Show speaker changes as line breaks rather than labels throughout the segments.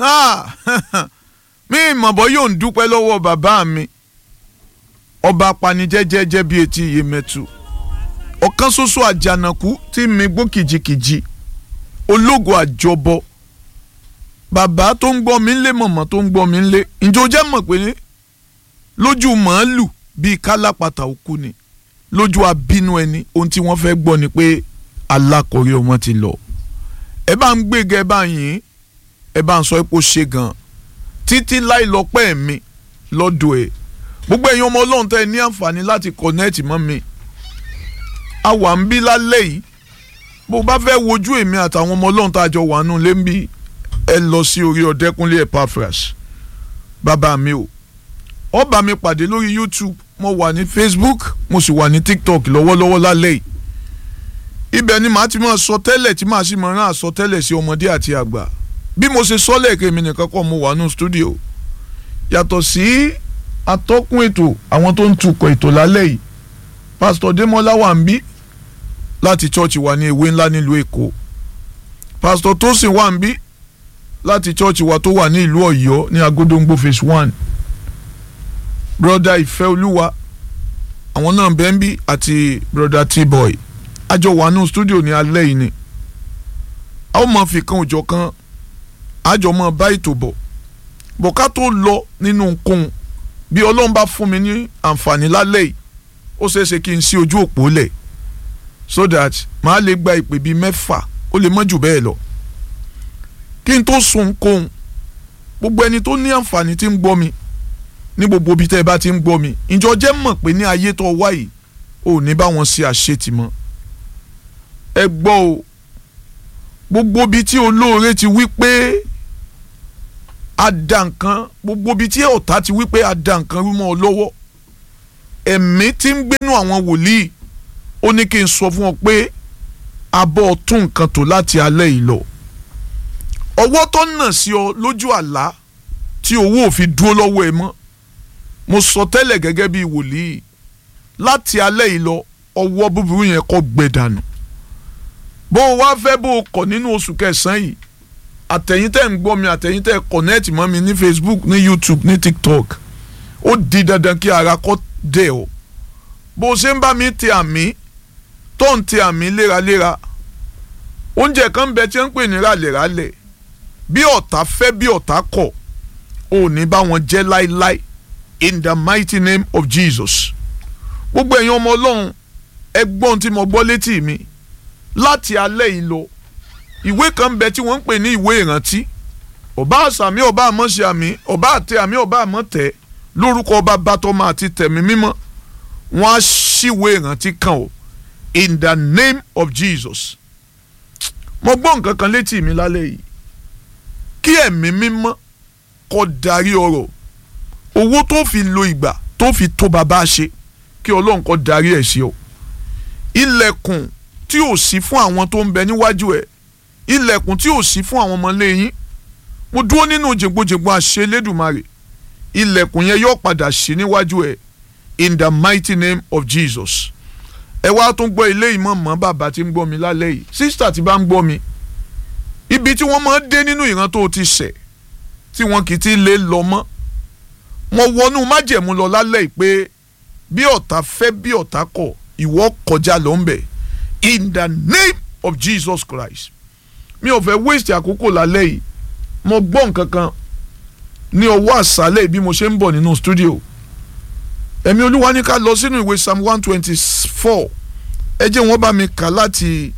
mi ìmọ̀bọ yóò ń dúpẹ́ lọ́wọ́ bàbá mi ọba apanijẹ́jẹ́jẹ́ bíi etí iyemẹtu ọ̀kan ṣoṣo àjànàkú tí mi gbó kìjikìji ológo àjọbọ bàbá tó ń gbọ́ mi ń lé mọ̀mọ́ tó ń gbọ́ mi ń lé ǹjẹ́ o jẹ́ mọ̀ pé lójú màálù bíi kálápàtà òkú ni lójú abínú ẹni ohun tí wọ́n fẹ́ gbọ́ ni pé alákọ̀ọ́rí ọmọ ti lọ ẹ bá ń gbéga ẹ bá ń yìn ẹ bá ń sọ pé ó ṣe gan títí láì lọ́pẹ́ mi lọ́dọ̀ ẹ̀ gbogbo ẹ̀yin ọmọ ọlọ́run tẹ́ ẹ ní àǹfààní láti kọ̀nẹ́ẹ̀tì mọ́ mi a wà ń bí lálẹ́ yìí bó bá fẹ́ wojú èmi àtàwọn ọmọ ọlọ́run tá a jọ wà nù lé ń bí ẹ lọ sí orí ọ̀dẹ́kúnlé Epaphras bàbá mi o ó bá mi pàdé lórí YouTube mo wà ní Facebook mo sì wà ní TikTok lọ́wọ́lọ́wọ́ lálẹ́ yìí ibẹ̀ ni màá ti máa sọ tẹ́lẹ̀ tí màá sì máa rán àsọtẹ́lẹ̀ sí ọmọdé àti àgbà bí mo ṣe sọ lẹ́ẹ̀kẹ́ mi nìkan kọ́ mo wà nù stúdíò yàtọ̀ sí atọ́kùn ètò àwọn tó ń tukọ̀ ètò lálẹ́ yìí pásítọ̀ Démọ́lá wà ń bí láti chọ́ọ̀chì wa ní ewé ńlá nílùú Èkó pásítọ̀ Tósìn wà ń bí láti chọ́ọ̀chì wa tó wà ní ìlú Ọ̀yọ́ ní Agodongbo phase one broda Ìfẹ́ Olúwa àwọn náà bẹ́ẹ̀ ń bí àti broda T-boy àjọ wà nù stúdíò ní alẹ́ yìí ni a ó máa fi kan òjọ̀ kan àjọ máa bá ètò bọ̀ bọ̀ ká tó lọ nínú nkóhun bí Ọlọ́run bá fún mi ní àǹfààní lálẹ́ yìí ó ṣeé ṣe kí n sí ojú òpó lẹ̀ so that màá lè gba ìpè bíi mẹ́fà ó lè mọ́ jù bẹ́ẹ̀ lọ kí n tó sun nkóhun gbogbo ẹni tó ní àǹfààní tí ń gbọ́ mi ní gbogbo ibi tẹ́ ẹ bá ti ń gbọ́ mi ìjọ jẹ́ mọ̀ pé ní ayé tó wá yìí ò ní bá wọn ṣe àṣetì mọ́ ẹ gbọ́ o gbogbo ibi tí olóore ti wí pé a da nǹkan gbogbo ibi tí ọ̀tá ti wí pé a da nǹkan rú mọ́ ọ lọ́wọ́ ẹ̀mí tí ń gbénú àwọn wòlíì ó ní kí n sọ fún ọ pé abọ́ tún nǹkan tó láti alẹ́ yìí lọ ọwọ́ tó nà sí ọ lójú àlá tí owó ò fi dúró lọ́wọ́ ẹ mọ́ mo sọ tẹ́lẹ̀ gẹ́gẹ́ bí wòlíì láti alẹ́ yìí lọ ọwọ́ búburú yẹn kó gbẹ dànù bó o wá fẹ́ bó o kọ̀ nínú oṣù kẹsàn-án yìí àtẹ̀yìn tẹ́ ń gbọ́ mi àtẹ̀yìn tẹ́ kọ̀nẹ́ẹ̀tì mọ́ mi ní Facebook ní YouTube ní TikTok ó di dandan kí ara kọ́ dẹ̀ ọ́ bó o ṣe ń bá mi tẹ àmì tó ń tẹ àmì léraléra oúnjẹ kan bẹ tí wọ́n ń pè ní ràlẹ̀ràlẹ̀ bí ọ̀tá fẹ́ bí ọ̀tá kọ̀ ò ní bá wọn jẹ́ láíláí in the mighty name of Jesus gbogbo ẹ̀yin ọmọ ọlọ́run ẹgbọ́n tí mo gbọ́ létí mi láti alẹ́ yìí lọ ìwé kan bẹ tí wọ́n ń pè ní ìwé ìrántí ọba àṣàmì ọba àmọ́ṣe àmì ọba àtẹ àmì ọba àmọ́tẹ lórúkọ ọba bàtọ́mọ àti tẹ̀mí mímọ́ wọ́n á ṣíwé ìrántí kan o in the name of Jesus mo gbọ́ nǹkan kan létí mi lálẹ́ yìí kí ẹ̀mí mímọ́ kó darí ọ̀rọ̀ owó tó fi lo ìgbà tó fi tó bàbá ṣe kí ọlọ́run kó darí ẹ̀ sí ọ ilẹ̀kùn tí ò sí fún àwọn tó ń bẹ níwájú ẹ̀ ilẹ̀kùn tí ò sí fún àwọn ọmọlé yín mo dúró nínú jègbojègbo àṣẹ Elédùmarè ilẹ̀kùn yẹn yóò padà sí níwájú ẹ̀ in the mighty name of Jesus ẹ wá tún gbọ́ ilé ìmọ̀ mọ́ bàbá tí ń gbọ́ mi lálẹ́ yìí sísítà tí bá ń gbọ́ mi ibi tí wọ́n máa ń dé nínú ìran tó ti ṣẹ̀ tí wọ́n kì í ti lè lọ mọ́ mo wọnú májẹ̀mú lọ lálẹ́ yìí pé bí ọ̀tá fẹ́ bí ọ̀tá kọ̀ ìwọ kọjá lọ ń bẹ̀ in the name of Jesus Christ mi ò fẹ́ waste àkókò lálẹ́ yìí mo gbọ́ nǹkan kan ní ọwọ́ àṣálẹ̀ bí mo ṣe ń bọ̀ nínú studio ẹ̀mí olúwa ní ká lọ sínú ìwé psalm one twenty four ẹ jẹ́ wọ́n bá mi kà láti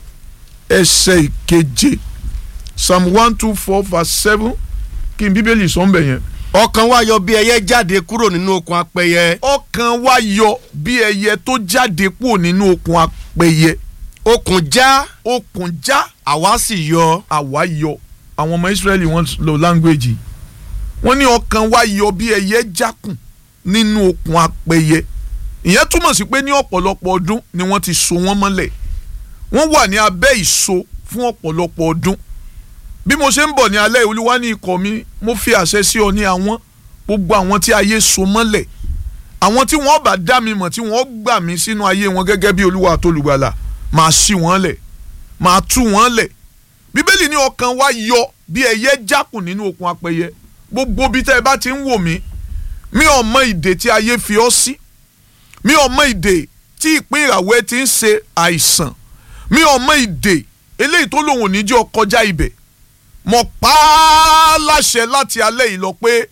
ẹsẹ̀ ìkeje psalm one two four verse seven kí n bíbélì sọ ń bẹ̀ yẹn.
ọkàn wa yọ bí ẹyẹ jáde kúrò nínú okùn apẹyẹ
ọkàn wa yọ bí ẹyẹ tó jáde kúrò nínú okùn apẹyẹ
okùn já
okùn já
àwa sì yọ
àwa yọ àwọn ọmọ Ísírẹ́lì wọ́n lo language wọ́n ní ọkàn wa yọ bí ẹyẹ jákùn nínú okùn apẹyẹ ìyẹn túmọ̀ sí pé ní ọ̀pọ̀lọpọ̀ ọdún ni wọ́n ti so wọ́n mọ́lẹ̀ wọ́n wà ní abẹ́ ìso fún ọ̀pọ̀lọpọ̀ ọdún bí mo ṣe ń bọ̀ ní alẹ́ olúwa ní ikọ̀ mi mo fi àṣẹ sí ọ ní àwọn gbogbo àwọn tí ayé so mọ́lẹ̀ àwọn tí wọ́n bá dá mi mọ̀ tí wọ́n gbà mí sínú ayé wọn gẹ́gẹ́ bí olúwa àtolùgbàlà máa ṣí wọn lẹ̀ máa tú wọn lẹ̀ bíbélì ní ọkàn wa yọ bí ẹyẹ jákùn nínú okùn apẹyẹ gbogbo bí tẹ́ ẹ bá ti ń wò mí mi ò mọ ìdè tí ayé fi ọ́ sí mi ò mọ ìdè tí ìpín ìràwọ̀ ẹ ti ń ṣe àìsàn mi ò mọ ìdè eléyìí tó lòun ò ní jẹ́ ọ kọjá ibẹ̀ mo pa á láṣẹ láti alẹ́ yìí lọ pé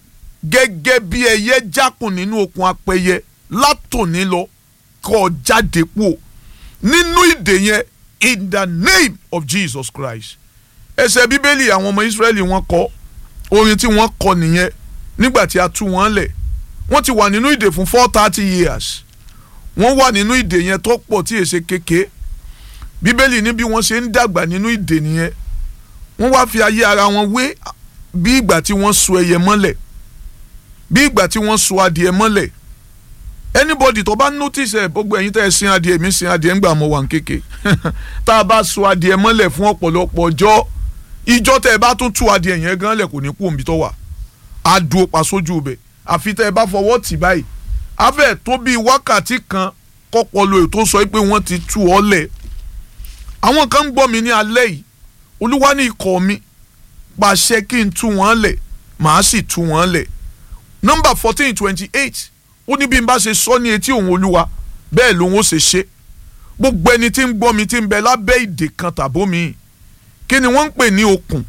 gẹ́gẹ́ bí ẹyẹ jákùn nínú okùn apẹyẹ látòní lọ kó jáde kúò nínú ìdè yẹn in the name of Jesus Christ ẹsẹ̀ bíbélì àwọn ọmọ Ísírẹ́lì wọ́n kọ orin tí wọ́n kọ nìyẹn nígbà tí a tú wọn lẹ̀ wọ́n ti wà nínú ìdè fún four thirty years wọ́n wà nínú ìdè yẹn tó pọ̀ tí èsè kéke bíbélì ní bí wọ́n ṣe ń dàgbà nínú ìdè nìyẹn wọ́n wá fi ayé ara wọn wé bí ìgbà tí wọ́n so ẹyẹ mọ́lẹ̀ bí ìgbà tí wọ́n so adìẹ mọ́lẹ̀ anybody tó bá notice ẹ gbogbo ẹ̀yin tẹ́ ẹ sin adìẹ mi sin adìẹ ńgbà mo wà ń kéke tá a bá so adìẹ mọ́lẹ̀ fún ọ̀pọ̀lọpọ̀ ọjọ́ ìjọ tẹ́ ẹ bá tún tú adìẹ yẹn gan lẹ̀ kò ní kú òǹbí tó wà á dúró pa sójú ibẹ̀ àfi tẹ́ ẹ bá fọwọ́ tì báyìí afẹ́ tó bíi wákàtí kan kọ́pọ̀lọ́ ètò sọ pé wọ́n ti tú ọ lẹ̀ àwọn kan ń gbọ́ mi ní alẹ́ yìí olúwa ní ikọ̀ mi pàṣẹ kí n tú wọn lẹ̀ màá sì tú wọn lẹ̀ nọ́mbà fourteen twenty eight ó ní bí n bá ṣe sọ ní etí òun olúwa bẹ́ẹ̀ lòun ó ṣe ṣe gbogbo ẹni tí ń gbọ́ mi tí ń bẹ lábẹ́ ìdè kan tàbó mi kí ni wọ́n ń pè ní okùn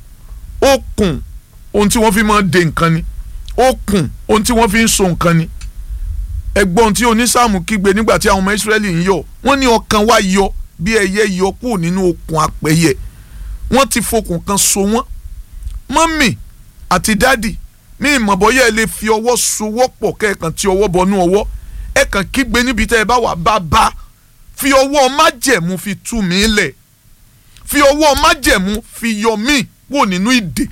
okùn ohun tí wọ́n fi máa ń de nǹkan ni okùn ohun tí wọ́n fi ń so nǹkan ni ẹgbọ́n tí onísàmù kígbe nígbà tí àwọn ọmọ Ísírẹ́lì ń yọ wọ́n ní ọkàn wa yọ bí ẹyẹ yọ kúrò nínú okùn apẹyẹ wọ́n ti fokùn kan so wọ́n mọ́mì àti dádì mi ìmọ̀ bọ́yá ẹ lè fi ọwọ́ sowọ́ pọ̀ kẹ́ẹ̀kan tí ọwọ́ bọnú ọwọ́ ẹ kàn kígbe níbi tẹ́ ẹ bá wà bàbá fi ọwọ́ májẹ̀mú fi tú mi lẹ̀ fi ọwọ́ májẹ̀mú fi yọ mí kúrò nínú ìdè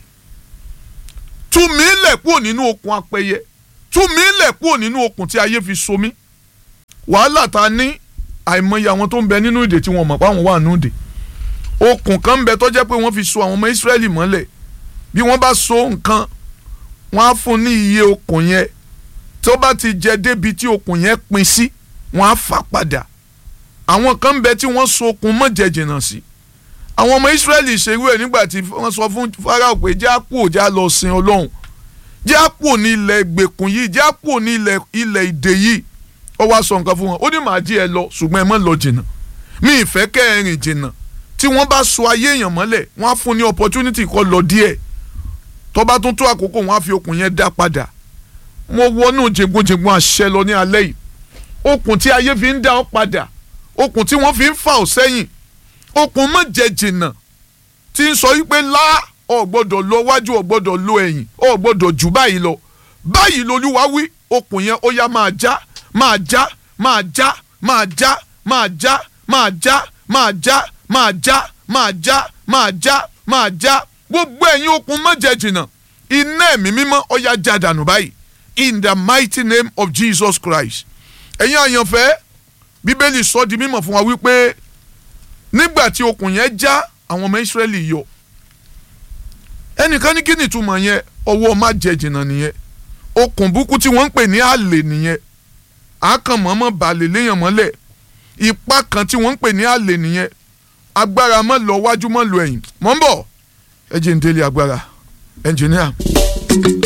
tú mi lẹ̀ kúrò nínú okùn apẹyẹ tú mi lẹ̀ kúrò nínú okùn tí ayé fi so mí wàhálà ta ní àìmọye àwọn tó ń bẹ nínú ìdè tí wọ́n mọ̀ pé àwọn wà nínú ìdè okùn kan ń bẹ tó jẹ́ pé wọ́n fi so àwọn ọmọ Ísírẹ́lì mọ́lẹ̀ bí wọ́n bá so nǹkan wọ́n á fún ní iye okùn yẹn tó bá ti jẹ débi tí okùn yẹn pin sí wọ́n á fà padà àwọn kan ń bẹ tí wọ́n so okùn mọ́jẹ jìnnà sí àwọn ọmọ Ísírẹ́lì ṣerú ẹ̀ nígbà tí wọ́n sọ fún Fáráò pé jẹ́ àpò já lọ sin Ọlọ́run jẹ́ àpò ní ilẹ̀ gbèkùn yìí jẹ́ àpò ní ilẹ̀ ilẹ̀ ìdè yìí ó wá sọ nǹkan fún wọn ó ní màá jí ẹ lọ ṣùgbọ́n ẹ má lọ jìnnà mi ìfẹ́ kẹ́ ẹ rìn jìnnà tí wọ́n bá so ayé èèyàn mọ́lẹ̀ wọ́n á fún ní opportunity kó lọ díẹ̀ tó bá tún tó àkókò wọ́n á fi okùn yẹn dá padà mo wọnú jẹ̀gbọ́njẹ̀gbọ́n àṣẹ lọ ní alẹ́ yìí okùn tí ayé fi ń dá ọ padà okùn tí wọ́n fi ń fà ọ sẹ́yìn okùn má jẹ jìnnà tí ń sọ wípé lá ọ gbọ́dọ̀ lọ wájú ọ gbọ́dọ̀ lọ ẹ̀yìn ọ gbọ́dọ̀ jù báyìí lọ báyìí lolúwa wí okùn yẹn ó yá máa já máa já máa já máa já máa já máa já máa já máa já máa já máa já máa já gbogbo ẹ̀yin okùn má jẹ jìnnà iná ẹ̀mí mímọ́ ó yá já dànù báyìí in the mighty name of Jesus Christ ẹ̀yin àyànfẹ́ bíbélì sọ di mímọ̀ fún wa wípé nígbà tí okùn yẹn já àwọn ọmọ Ísírẹ́lì yọ ẹnìkan ní kí ni ìtumọ̀ yẹn ọwọ́ má jẹ jìnnà nìyẹn okùn búkú tí wọ́n ń pè ní àlè nìyẹn àákànmọ́mọ́ balẹ̀ léèyàn mọ́lẹ̀ ipá kan tí wọ́n ń pè ní àlè nìyẹn agbára mọ́ lọ wájú mọ́ lọ ẹ̀yìn mọ́ ń bọ̀ ẹ jẹ́ ń délé agbára ẹnjìníà.